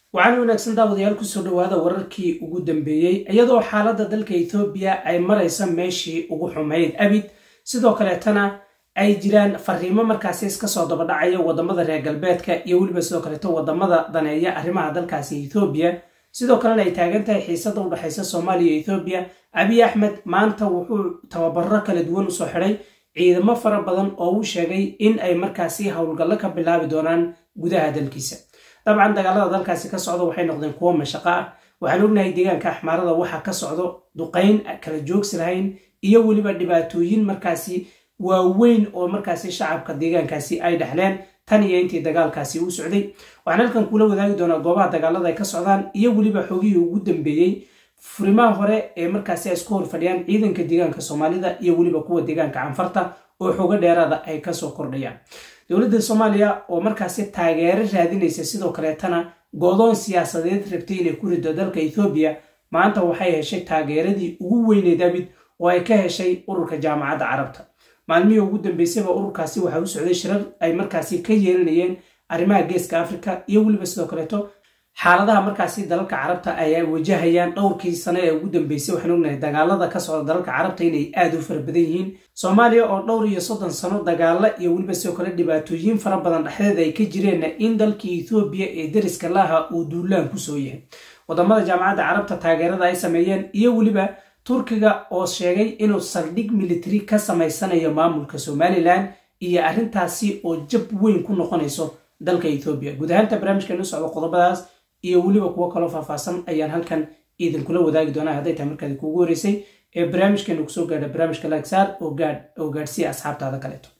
waxaana wanaagsan daawadayaal kusoo dhawaada wararkii ugu dambeeyey iyadoo xaaladda dalka ethoobiya ay maraysa meeshii ugu xumayd abid sidoo kaleetana ay jiraan fariimo markaasi iska soo dabadhacaya wadamada reer galbeedka iyo weliba sidoo kaleeto wadamada daneeya arrimaha dalkaasi ethoobiya sidoo kalena ay taagan tahay xiisada u dhexaysa soomaaliya iyo ethoobiya abiy axmed maanta wuxuu tababaro kala duwan usoo xidhay ciidamo fara badan oo uu sheegay in ay markaasi howlgallo ka bilaabi doonaan gudaha dalkiisa dabcan dagaalada dalkaasi ka socda waxay noqdeen kuwo mashaqo ah waxaan ognahay deegaanka axmaarada waxa ka socdo duqayn kala joogsi lahayn iyo weliba dhibaatooyin markaasi waaweyn oo markaasi shacabka deegaankaasi ay dhexleen tan iyo intii dagaalkaasi u socday waxaan halkan kula wadaagi doonaa goobaha dagaalada ay ka socdaan iyo weliba xogihii ugu dambeeyey furimaha hore ee markaasi ay isku hor fadhiyaan ciidanka deegaanka soomaalida iyo weliba kuwa deegaanka canfarta oo xogo dheeraada ay kasoo kordhayaan dowladda soomaaliya oo markaasi taageero raadinaysa sidoo kaleetana goodoon siyaasadeed rabtay inay ku rido dalka ethoobiya maanta waxay heshay taageeradii ugu weyneyd abid oo ay ka heshay ururka jaamacadda carabta maalmihii ugu dambeysayba ururkaasi waxaa u socday shirar ay markaasi ka yeelanayeen arrimaha geeska afrika iyo weliba sidoo kaleeto xaaladaha markaasi dalalka carabta ay wajahayaan dhowrkii sano ee ugu dambeysay waxaan ognahay dagaalada ka socda dalalka carabta inay aad u fara badan yihiin soomaaliya oo dhowr iyo soddon sano dagaalo iyo weliba sidoo kale dhibaatooyin fara badan dhexdeed ay ka jireenna in dalkii ethoobiya ee deriska laha uu duulaan kusoo yahay wadamada jaamacadda carabta taageerada ay sameeyeen iyo weliba turkiga oo sheegay inuu saldhig military ka samaysanayo maamulka somalilan iyo arrintaasi oo jab weyn ku noqonayso dalka ethoobiya guud ahaanta barnaamijkan u socdo qodobadaas iyo weliba kuwo kaloo faahfaahsan ayaan halkan idinkula wadaagi doonaa hadday tahay markaadi kuugu horeysay ee barnaamijkeenu kusoo gaadha barnaamijka laagsaar oo gaadhsiiya asxaabtaada kaleeto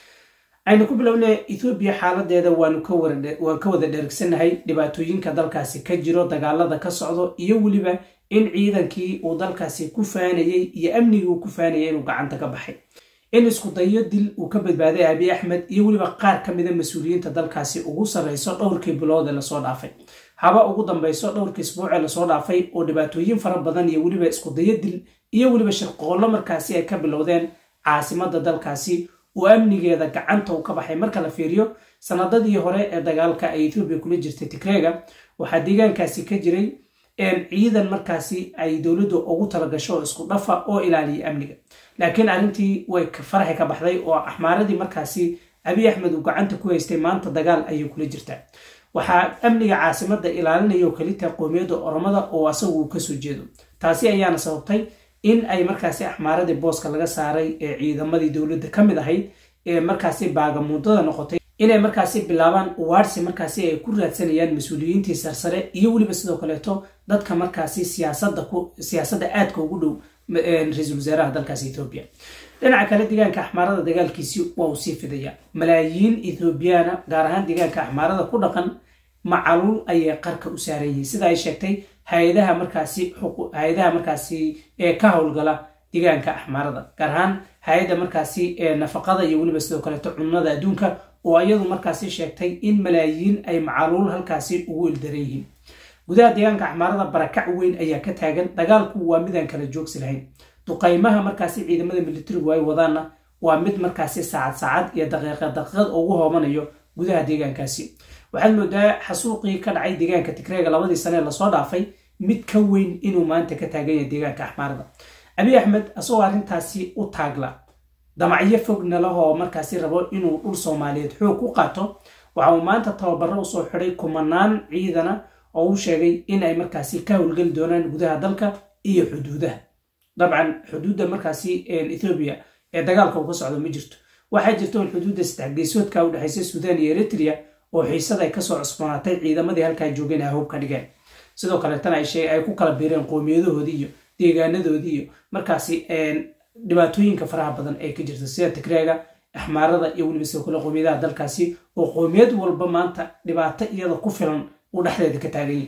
aynu ku bilownay ethoobiya xaaladeeda waan ka wada dheergsanahay dhibaatooyinka dalkaasi ka jiro dagaalada ka socdo iyo weliba in ciidankii uu dalkaasi ku faanayey iyo amnigii uu ku faanayay inuu gacanta ka baxay in isku dayo dil uu ka badbaaday abiy axmed iyo weliba qaar ka mida mas-uuliyiinta dalkaasi ugu sarreyso dhowrkii bilood ee lasoo dhaafay haba ugu dambayso dhowrkii isbuucee lasoo dhaafay oo dhibaatooyin fara badan iyo weliba iskudayo dil iyo weliba shirqoollo markaasi ay ka bilowdeen caasimada dalkaasi oo amnigeeda gacanta uu ka baxay marka la fiiriyo sanadadii hore ee dagaalka ay ethoobiya kula jirtay tigreega waxaa deegaankaasi ka jiray ciidan markaasi ay dowladdu ugu talagasho oo isku dhafa oo ilaaliya amniga laakiin arrintii way faraxi ka baxday oo axmaaradii markaasi abiy axmed uu gacanta ku haystay maanta dagaal ayay kula jirtaa waxaa amniga caasimada ilaalinaya oo kalita qoomiyadda oromada oo asagu uu kasoo jeedo taasi ayaana sababtay in ay markaasi axmaaradii booska laga saaray ee ciidamadii dowladda ka mid ahayd ee markaasi baagamuudada noqotay inay markaasi bilaabaan uwaarsi markaasi ay ku raadsanayaan mas-uuliyiintii sarsare iyo weliba sidoo kaleeto dadka markaasi siyaasadda aadka ugu dhow ra-iisul wasaaraha dalkaasi ethoobiya dhinaca kale deegaanka axmaarada dagaalkiisi waa uu sii fidaya malaayiin ethoobiyaana gaar ahaan deegaanka axmaarada ku dhaqan macaluul ayay qarka u saaran yihiin sida ay sheegtay hay-adaha markaasi hay-adaha markaasi ee ka howlgala deegaanka axmaarada gaar ahaan hay-adda markaasi ee nafaqada iyo weliba sidoo kaleeto cunnada adduunka oo iyadu markaasi sheegtay in malaayiin ay macaluul halkaasi ugu ildaran yihiin gudaha deegaanka axmaarada barakac weyn ayaa ka taagan dagaalku waa midaan kala joogsi lahayn duqaymaha markaasi ciidamada militarigu ay wadaanna waa mid markaasi saacad saacad iyo daqiiqa daqiiqad ugu hoomanayo gudaha deegaankaasi waxaad moodaa xasuuqii ka dhacay deegaanka tigreega labadii sane ee lasoo dhaafay mid ka weyn inuu maanta ka taagan yahay deegaanka axmaarada abiy axmed asagoo arrintaasi u taagla damacyo fogna lahoo markaasi rabo inuu dhul soomaaliyeed xoog ku qaato waxa uu maanta tababaro usoo xidhay kumanaan ciidana oo uu sheegay in ay markaasi ka howlgeli doonaan gudaha dalka iyo xuduudaha dabcan xuduudda markaasi ethoobiya ee dagaalka uu ka socdo ma jirto waxaa jirta in xuduudda saddex geesoodka u dhexaysa suudaan iyo eritrea oo xiisada ay kasoo cusboonaatay ciidamadii halkaa joogeen ay hub ka dhigeen sidoo kaleetana ay ku kala biireen qoomiyadahoodii iyo deegaanadoodii iyo markaasi dhibaatooyinka faraha badan ee ka jirta sida tigreega axmaarada iyo weliba sidoo kale qoomiyadaha dalkaasi oo qoomiyad walba maanta dhibaato iyada ku filan uu dhexdeeda ka taaganyay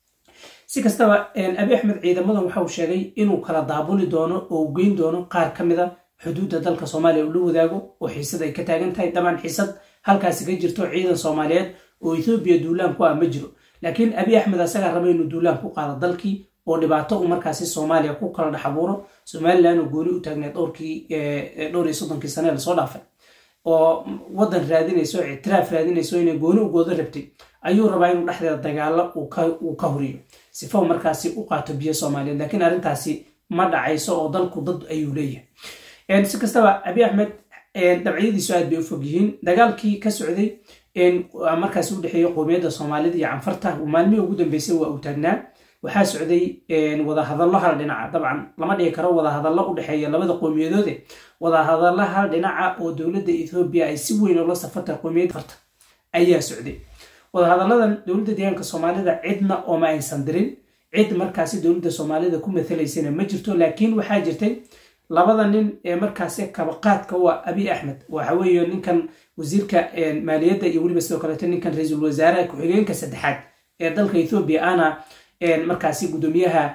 si kastaba abi axmed ciidamadan waxa uu sheegay inuu kala daabuli doono oo u geyn doono qaar ka mid a xuduudda dalka soomaaliya uu la wadaago oo xiisad ay ka taagan tahay dabcan xiisad halkaasi ka jirto ciidan soomaaliyeed oo ethoobiya duulaan ku ah ma jiro laakiin abiy axmed asagaa raba inuu duulaan ku qaado dalkii oo dhibaato uu markaasi soomaaliya ku kala dhex abuuro somalilan oo gooni u taagneed dhowrkii dhowr iyo soddonkii sane lasoo dhaafay oo wadan raadinayso ictiraaf raadinayso inay gooni u goodo rabtay ayuu rabaa inuu dhexdeeda dagaalo uu ka horiyo sifa markaasi u qaato biyo soomaaliyeed laakiin arrintaasi ma dhacayso oo dalku dad ayuu leeyahay si kastaba abi axmed dabciyadiisu aad bay u fog yihiin dagaalkii ka socday markaasi u dhexeeyey qowmiyadda soomaalida iyo canfarta maalmihii ugu dambeysay waa uu taagnaa waxaa socday wadahadallo hal dhinaca dabcan lama dhihi karo wadahadallo u dhexeeya labada qowmiyadoode wadahadallo hal dhinaca oo dowladda ethoobiya ay si weyn ula safartay qowmiyadda farta ayaa socday wadahadalladan dowladda deegaanka soomaalida cidna ooma aysan dirin cid markaasi dowladda soomaalida ku matalaysana ma jirto laakiin waxaa jirtay labada nin ee markaasi kabaqaadka u ah abi axmed waxa weeye ninkan wasiirka maaliyadda iyo weliba sidoo kaleeto ninkan ra-iisul wasaaraha ku-xigeenka saddexaad ee dalka ethoobiya ana markaasi guddoomiyaha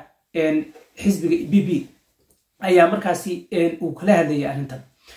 xisbiga b b ayaa markaasi uu kala hadlayay arrintan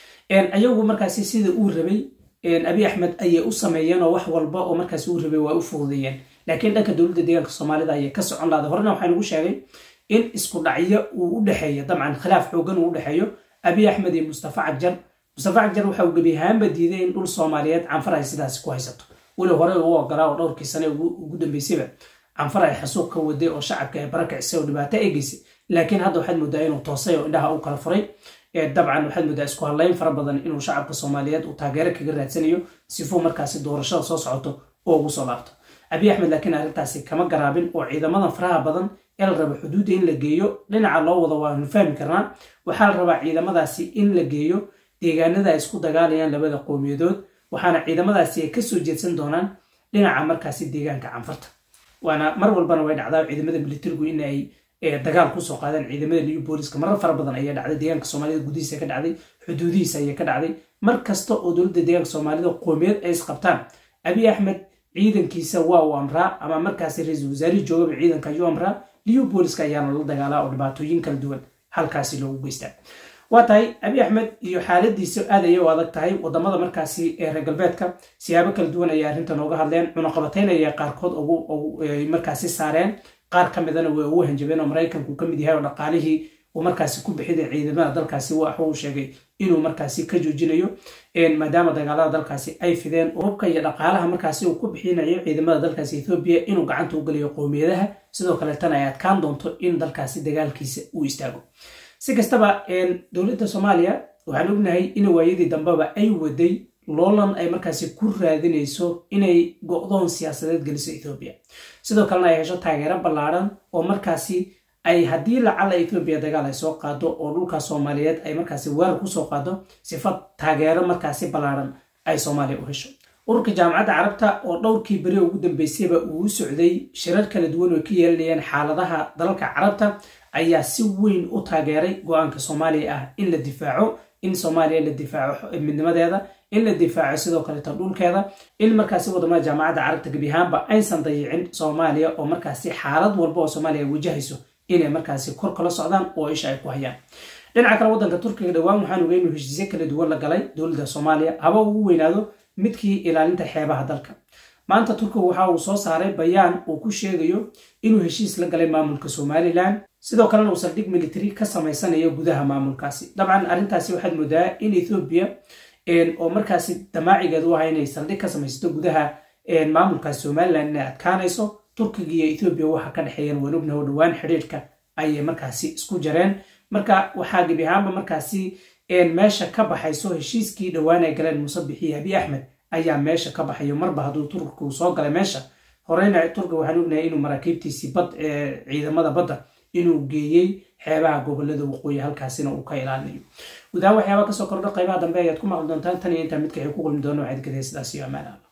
ayagu markaasi sida uu rabay abi axmed ayay u sameeyeen oo wax walba oo markaasi uu rabay waa u fududeeyeen laakiin dhanka dowladda deegaanka soomaalida ayay ka socon lahday horena waxaa lagu sheegay in isku dhacyo uu u dhexeeyo dabcan khilaaf xoogan uu u dhexeeyo abi axmed iyo mustafa cagjar mustafa cagjar waxa uu gebi ahaanba diiday in dhul soomaaliyeed canfar ay sidaasi ku haysato weli hore uu ogolaa oo dhowrkii sane ugu dambeysayba canfar ay xasuuq ka waday oo shacabka ay barakicisay oo dhibaato ay geysay laakiin hadda waxaad moodaa inuu toosay oo indhaha u kala furay dabcan waxaad moodaa isku hadlayn fara badan inuu shacabka soomaaliyeed uu taageero kaga raadsanayo sifuu markaasi doorashada soo socoto oo ugu soo laabto abi axmed laakiin arrintaasi kama garaabin oo ciidamadan faraha badan ee la raba xuduudda in la geeyo dhinaca loo wado waanu fahmi karnaa waxaa la rabaa ciidamadaasi in la geeyo deegaanada ay isku dagaalayaan labada qowmiyadood waxaana ciidamadaasi ay kasoo jeedsan doonaan dhinaca markaasi deegaanka canfarta waana mar walbana way dhacdaa ciidamada militarigu in ay dagaal kusoo qaadeen ciidamada new booliska marar fara badan ayaa dhacday deegaanka soomaalida gudihiisa ka dhacday xuduudihiisa ayaa ka dhacday mar kasta oo dowladda deegaanka soomaalida qoomiyad ay isqabtaan abi axmed ciidankiisa waa uu amraa ama markaasi ra-iisul wasaarihii joogaba ciidanka ayuu amraa new booliska ayaana la dagaalaa oo dhibaatooyin kala duwan halkaasi loogu geystaa waa tahay abi axmed iyo xaaladiisa aad ayay u adag tahay wadamada markaasi reer galbeedka siyaabo kala duwan ayay arrintan ooga hadleen cunaqabatayn ayay qaarkood markaasi saareen qaar ka midana way ugu hanjabeen oo maraykanku ka mid yahay oo dhaqaalihii uu markaasi ku bixida ciidamada dalkaasi wax uu sheegay inuu markaasi ka joojinayo maadaama dagaalada dalkaasi ay fideen hubka iyo dhaqaalaha markaasi uu ku bixinayo ciidamada dalkaasi ethoobiya inuu gacanta u geliyo qowmiyadaha sidoo kaleetana ay adkaan doonto in dalkaasi dagaalkiisa uu istaago si kastaba dowladda soomaaliya waxaan ognahay in waayadii dambeba ay waday loolan ay markaasi ku raadinayso inay go'doon siyaasadeed geliso ethoobiya sidoo kalena ay hesho taageero ballaadhan oo markaasi ay haddii lacala ethoobiya dagaal ay soo qaado oo dhulka soomaaliyeed ay markaasi weerar kusoo qaado sifa taageero markaasi ballaadhan ay soomaaliya u hesho ururka jaamacadda carabta oo dhowrkii beri ugu dambeysayba uu u socday shirar kala duwan oo ka yeelanayeen xaaladaha dalalka carabta ayaa si weyn u taageeray go-aanka soomaaliya ah in la difaaco in soomaaliya la difaaco midnimadeeda in la difaaco sidoo kaleeto dhulkeeda in markaasi wadamada jaamacadda carabta gebi ahaanba aysan dayicin soomaaliya oo markaasi xaalad walba oo soomaaliya wajahayso inay markaasi kor kala socdaan oo isha ay ku hayaan dhinaca kale waddanka turkiga dhowaan waxaan ogay inuu heshiisyo kala duwan la galay dowladda soomaaliya haba ugu weynaado midkii ilaalinta xeebaha dalka maanta turkiga waxa uu soo saaray bayaan uu ku sheegayo inuu heshiis la galay maamulka somalilan sidoo kalena uu saldhig military ka samaysanayo gudaha maamulkaasi dabcan arrintaasi waxaad moodaa in ethoobiya oo markaasi damaacigeed u aha inay saldhig ka samaysato gudaha maamulkaasi somalilan inay adkaanayso turkiga iyo ethoobiya waxa ka dhexeeyeen waan ognaho dhowaan xidhiirhka ayay markaasi isku jareen marka waxaa gebi ahaanba markaasi meesha ka baxayso heshiiskii dhowaan ay galeen muuse bixiyo abi axmed ayaa meesha ka baxayo marba hadduu turkigu soo galay meesha horeyna turkiga waxaan ognahay inuu maraakiibtiisii bad ciidamada badda inuu geeyey xeebaha gobolada waqooyi halkaasina uu ka ilaalinayo gudahaan waxyaaba kasoo kordha qaybaha dambe ayaad ku maqli doontaan tan iyo intaa midka ay ku kulmi doono waxaad gadaya sidaas iyo amaana